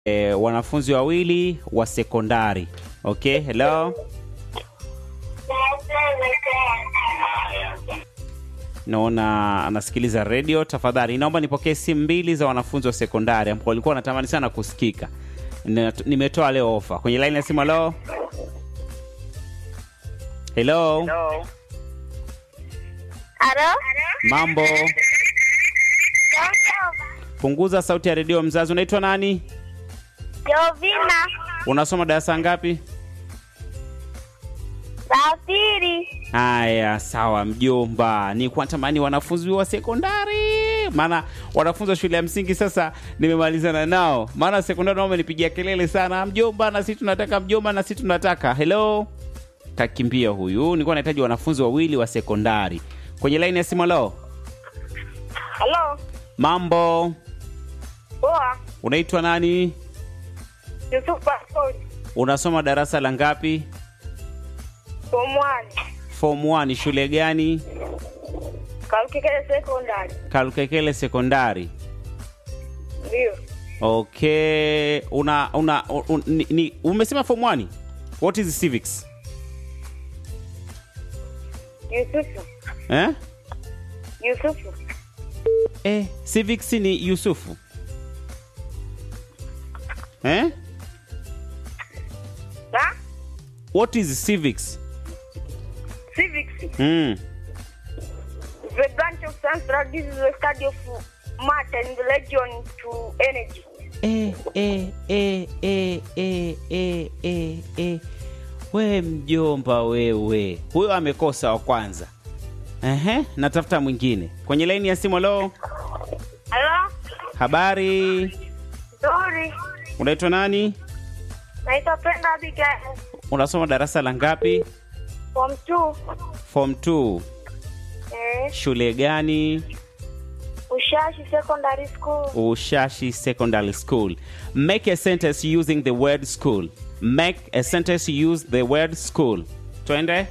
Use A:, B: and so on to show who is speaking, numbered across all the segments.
A: e, wanafunzi wawili wa sekondari. Okay, hello. Naona anasikiliza redio. Tafadhali naomba nipokee simu mbili za wanafunzi wa sekondari ambao walikuwa wanatamani sana kusikika. Nina- Nimetoa leo ofa kwenye laini ya simu. Hello, hello,
B: Hello.
C: Halo?
A: mambo. Punguza sauti ya redio. Mzazi, unaitwa nani?
C: Jovina.
A: Unasoma darasa ngapi?
C: La pili.
A: Haya, sawa mjomba, ni kwa tamani wanafunzi wa sekondari, maana wanafunzi wa shule ya msingi sasa nimemalizana nao, maana sekondari nao wamenipigia kelele sana, mjomba, na sisi tunataka, mjomba, na sisi tunataka. Hello, kakimbia huyu. Nilikuwa nahitaji wanafunzi wawili wa sekondari kwenye laini ya simu. Hello,
C: Halo?
A: mambo,
C: Poa.
A: unaitwa nani?
C: Yusuf Passport.
A: Unasoma darasa la ngapi?
C: Form 1.
A: Form 1, shule gani?
C: Kalukikele Secondary.
A: Kalukekele sekondari.
C: Ndio.
A: Okay, una una un, ni, ni, umesema form 1? What is civics?
C: Yusufu.
A: Eh?
C: Yusufu.
A: Eh, civics ni Yusufu. Eh?
C: Na?
A: What is civics?
C: Civics.
A: Mm.
C: The branch of science that this is the study of matter in relation to energy.
A: Eh, eh, eh, eh, eh, eh, eh, eh. We mjomba wewe. Huyo amekosa wa kwanza. Ehe, natafuta mwingine. Kwenye laini ya simu leo.
C: Halo?
A: Habari?
C: Sorry.
A: Unaitwa nani?
C: Naitwa Penda Abigail.
A: Unasoma darasa la ngapi?
C: Form 2.
A: Form 2.
C: Eh,
A: Shule gani?
C: Ushashi Secondary School.
A: Ushashi Secondary School. Make a sentence using the word school. Make a sentence use the word school. Twende.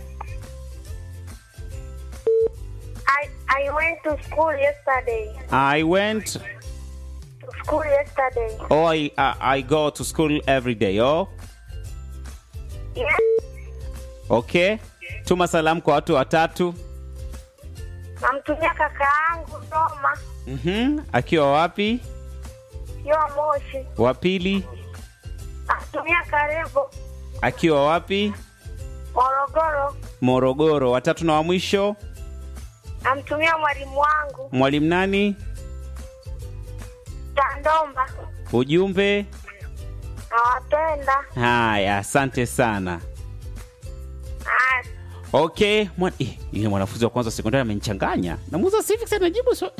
C: I I went to school yesterday.
A: I went
C: To school yesterday.
A: or I, I, I go to school every day. Oh,
C: Yes.
A: okay. Tuma salamu kwa watu watatu.
C: Namtumia kaka yangu Roma.
A: Mhm. Akiwa wapi?
C: Yo Moshi.
A: Wa pili
C: Namtumia Karebo.
A: akiwa wapi?
C: Morogoro.
A: Morogoro. Watatu na wa mwisho
C: Namtumia mwalimu wangu
A: mwalimu nani?
C: Tandomba.
A: Ujumbe.
C: Nawapenda.
A: Haya, asante sana.
C: Ah,
A: Okay, mwa, eh, yule mwanafunzi wa kwanza wa sekondari amenichanganya. Namuuza civics anajibu so.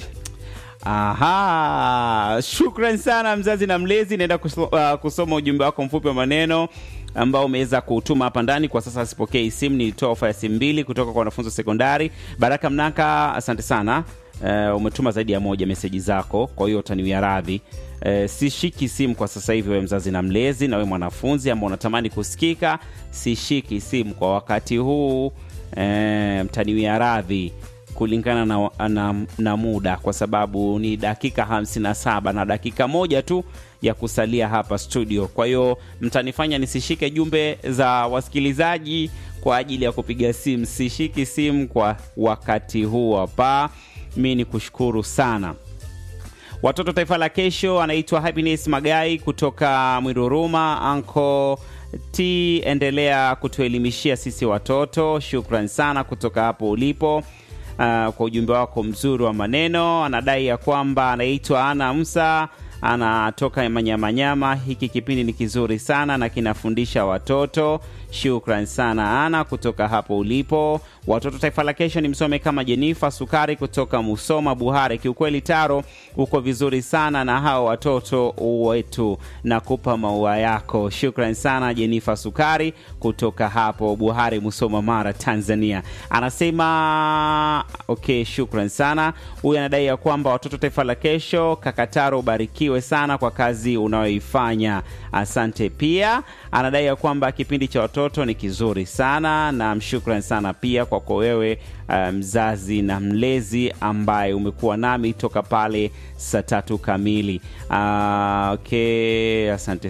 A: Aha, shukran sana mzazi na mlezi. Naenda kuso, uh, kusoma ujumbe wako mfupi wa maneno ambao umeweza kutuma hapa ndani. Kwa sasa sipokei simu, nilitoa ofa ya simu mbili kutoka kwa wanafunzi wa sekondari. Baraka Mnaka, asante sana. Uh, umetuma zaidi ya moja meseji zako, kwa hiyo utaniwia radhi. Uh, sishiki simu kwa sasa hivi, wewe mzazi na mlezi, na wewe mwanafunzi ambao unatamani kusikika, sishiki simu kwa wakati huu. E, mtaniwia radhi kulingana na, na, na muda kwa sababu ni dakika 57 na dakika moja tu ya kusalia hapa studio. Kwa hiyo mtanifanya nisishike jumbe za wasikilizaji kwa ajili ya kupiga simu. Sishiki simu kwa wakati huu hapa. Mi ni kushukuru sana. Watoto taifa la kesho anaitwa Happiness Magai kutoka Mwiruruma. Anko T, endelea kutuelimishia sisi watoto. Shukran sana kutoka hapo ulipo. uh, kwa ujumbe wako mzuri wa maneno. Anadai ya kwamba anaitwa Ana Musa, anatoka Manyamanyama. Hiki kipindi ni kizuri sana na kinafundisha watoto. Shukran sana Ana kutoka hapo ulipo. Watoto taifa la kesho ni msome kama Jenifa Sukari kutoka Musoma Buhare. Kiukweli Taro, uko vizuri sana na hao watoto wetu, nakupa maua yako. Shukran sana Jenifa Sukari kutoka hapo Buhare, Musoma, Mara, Tanzania. Anasema okay, shukran sana. Huyu anadai ya kwamba watoto taifa la kesho, Kakataro, ubarikiwe sana kwa kazi unayoifanya. Asante. Pia anadai ya kwamba kipindi cha watoto ni kizuri sana na mshukran sana pia kwa kwako wewe uh, mzazi na mlezi ambaye umekuwa nami toka pale saa tatu kamili. Uh, okay, asante